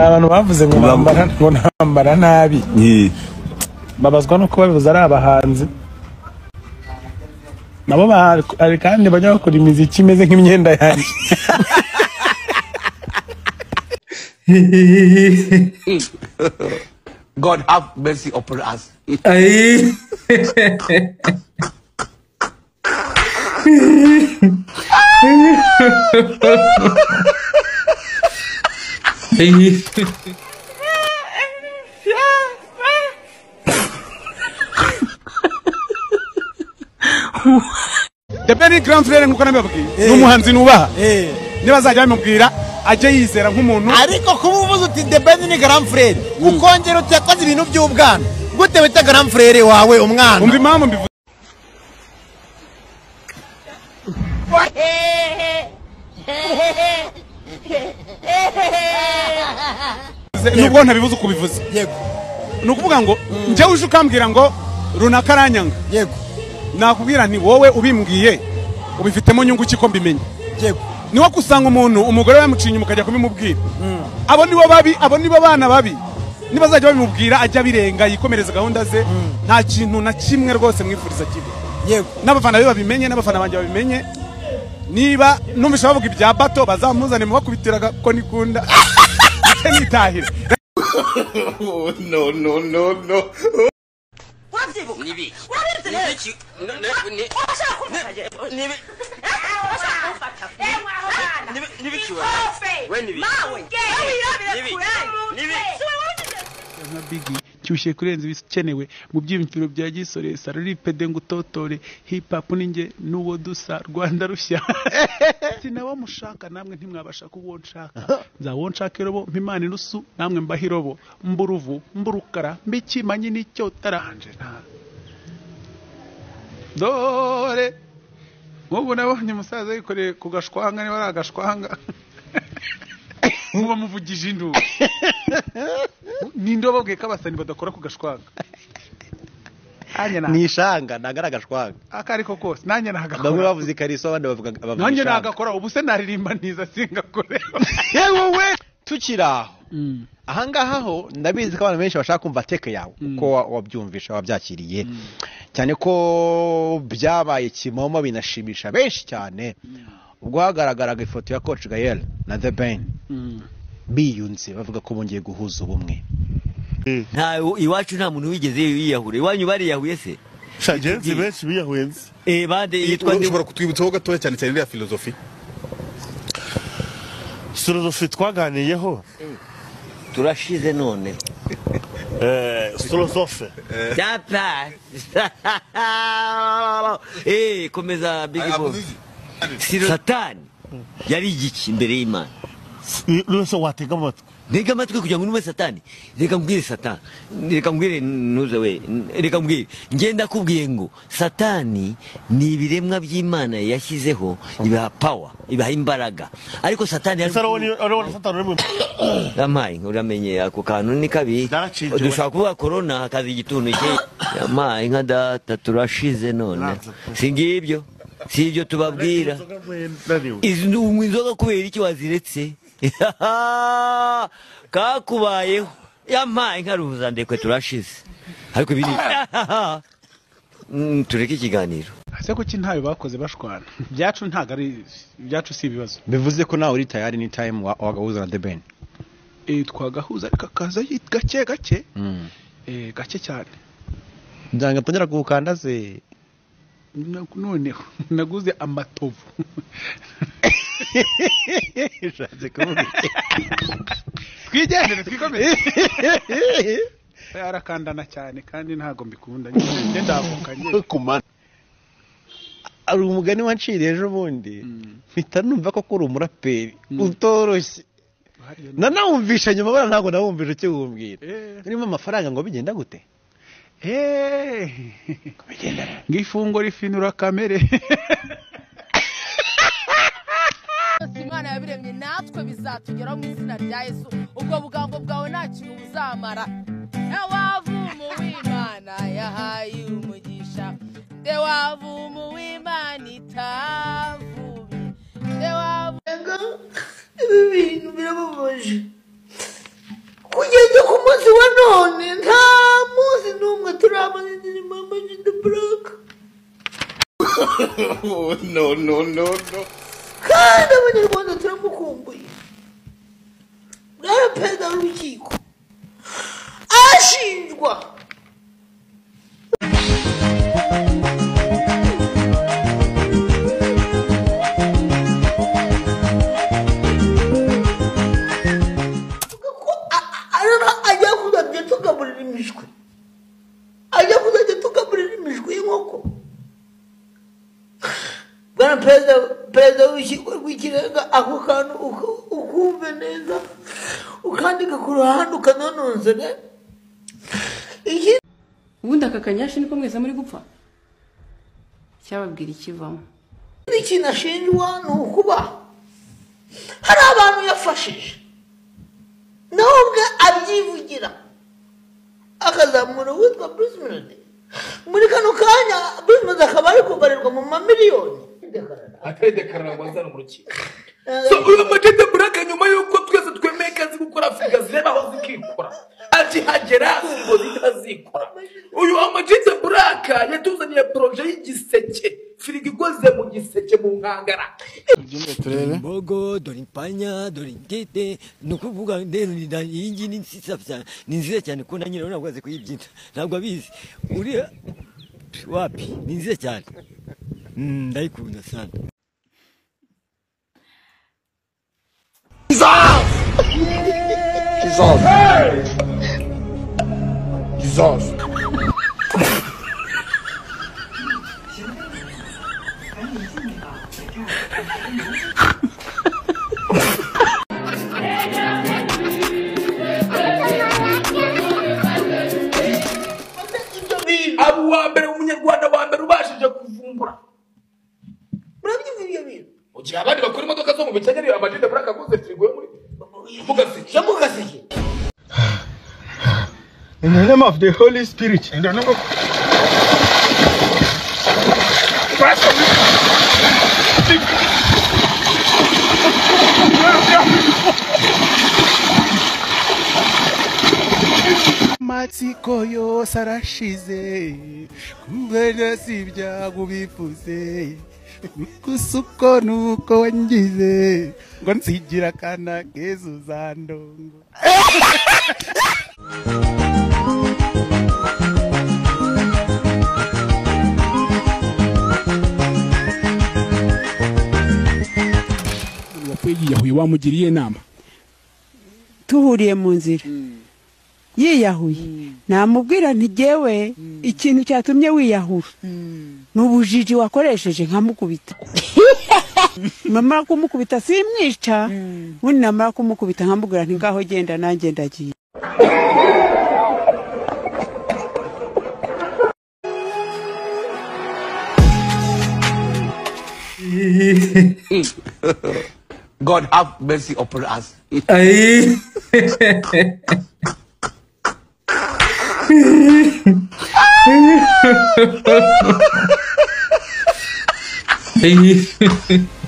abantu bavuze ngo Bam- nambara ngo nambara nabi Ye. babazwa no kuba bivuze ari abahanzi nabo bahari hari kandi bajya bakora imiziki imeze nk'imyenda yanjye God have mercy upon us. Ay. Ay. Debeni Grand Frere nkuko nabibabwiye ni umuhanzi nubaha niba azajya bamubwira ajye yizera nk'umuntu ariko kuba uvuze uti the band ni grand frere ukongera uti yakoze ibintu by'ubwana gute wita grand frere wawe umwana umva impamvu mbivuze nubwo ntabibuze uko ubivuze yego ni ukuvuga ngo njyewe uje ukambwira ngo runaka aranyanga yego nakubwira nti wowe ubimbwiye ubifitemo nyungu ki ko mbimenye yego niwo gusanga umuntu umugore bamucinye mukajya kubimubwira abo nibo babi abo nibo bana babi nibazajya babimubwira ajya abirenga yikomereza gahunda ze nta kintu na kimwe rwose mwifuriza kibi yego n'abafana be babimenye n'abafana banjye babimenye niba numvise bavuga ibya bato bazamuzane mubakubitira ko nikunda ndetse nitahira nka bigi cyushye kurenza ibikenewe mu byiyumviro bya gisore sararipede ngo utotore hip hop ninjye n'uwo dusa rwanda rushya sinawo mushaka namwe ntimwabasha kuwo nshaka nzawo nshaka irobo mpimana inusu namwe mbaho irobo mburuvu mburukara mbikimanyi n'icyotara anje nta- dore nk'ubu nabonye umusaza yikoreye ku gashwanga niba ari agashwanga nk'ubu amuvugije induru ninde wababwiye ko abasani badakora ku gashwanga nanjye ni nta- ishanga ntagaragashwaga aka ariko kose nanjye bamwe nagakora bavuze ikariso abandi bavuga bavuga nanjye ishanga nagakora ubu se naririmba ntiza singakore yewe we tukiri aho Mm, ahangaha ho ndabizi ko abantu benshi bashaka kumva teke yawe uko wa- wabyumvisha wabyakiriye cyane ko byabaye kimomo binashimisha benshi cyane ubwo hagaragaraga ifoto ya coach gael na the ben mm. biyunze bavuga ko bongeye guhuza ubumwe nta iwacu nta muntu wigeze yiyahure iwanyu bariyahuye se Shagenzi benshi biyahuyenze. eh bande yitwa ndi ushobora kutwibutsaho gatoya cyane cyane iriya filozofi Sorofi twaganiyeho. turashize none Eh, Sorofi. data eh komeza big boss satani yari igiki imbere y'imana Rwose watega amatwi. ntega amatwi kugira ngo nume satani reka mbwire satani reka mbwire ntuze we reka mbwire ngenda kubwiye ngo satani ni ibiremwa by'imana yashyizeho ibiha power ibiha imbaraga ariko satani yari- Ese arabona arabona satani uri mu yamaye uramenye ako kantu ni kabi Naraciye. dushobora kuvuga korona hakaza igituntu cye yamaye nka data turashize none si ngibyo si ibyo tubabwira izi unywa inzoga kubera iki waziretse kakubayeho yamaye nka ruhuza ndekwe turashize ariko ibi ni Mm, tureke ikiganiro ese kuki ntayo bakoze bashwana ibyacu ntago ari ibyacu si ibibazo bivuze ko nawe uri tayari ni time wa- wagahuza na the ben Eh, twagahuza ariko akaza yit- gake gake Eh, gake cyane ndanga mpondera kuwukanda se Na- noneho naguze amatovu ushatse kumubwira twigendere twikomeze arakandana cyane kandi ntago mbikunda njye ndavukanye hari umugani wanciriye ejo bundi Mm. mpita numva ko uri umuraperi utoroshye nanawumvisha nyuma buriya ntabwo nawumvisha ukiwumbwira Eh. urimo amafaranga ngo bigenda gute ngo ifungo rifinura kamere byose imana yabiremye natwe bizatugeraho mu izina rya yesu ubwo bugambo bwawe nta kintu buzamara ewavumu w'imana yahaye umugisha nde wavumu w'imana itavuye nde wavumu Ibi bintu birababaje no no no no kandi abanyarwanda turamukumbuye bwana perezida w'urukiko ashinjwa arara ajya kuzajya tugaburira imishwi ajya kuzajya tugaburira imishwi y'inkoko bwana perezida perezida w'urukiko rw'ikirenga ako kantu uku- ukumve neza ukandika ku ruhande ukanononsora ikindi ubundi aka kanyashi niko mwese muri gupfa cyababwira ikivamo ikintu ashinjwa ni ukuba hari abantu yafashije nawe ubwe abyivugira akazamura uwitwa bruce melody muri kano kanya bruce melody akaba ari kubarirwa mu mamiliyoni ataridekarara ngo azane urukiko so uyu magete buraka nyuma y'uko twese twemeye ko azi gukora afurika zireba aho zikikora akihagera ngo zitazikora uyu amagete buraka yatuzaniye poroje y'igiseke firigo ikoze mu giseke mu nkangara turebe mbogo dore impanya dore intete ni ukuvuga rero ni- na- iyi ngiyi ni nziza cyane ni nziza cyane kuko na nyirayo ntabwo azi kuyibyina ntabwo abizi uriya wapi ni nziza cyane Mm, ndayikunda sana Jesus. Jesus. aba uwa mbere umunyarwanda wa mbere ubashije kuvumbura murabyivuga ibyo bintu mu gihe abandi bakora imodoka zo mu bikenyeri amagete buraka aguze firigo yo muri mu gaseke yo mu gaseke In the name of the Holy Spirit. In the name of amatsiko yose arashize kumvera si ibyago bivuze gusa uko ni uko wangize ngo nsigira akana keza uzandongo yakwiyiyahuye wamugiriye inama duhuriye mu nzira yiyahuye namubwira nti ntigewe ikintu cyatumye wiyahura ni ubujiji wakoresheje nkamukubita namara kumukubita simwica ubundi namara kumukubita nkamubwira nti ngaho genda nanjye ndagiye God have mercy upon us. Ay. Ay.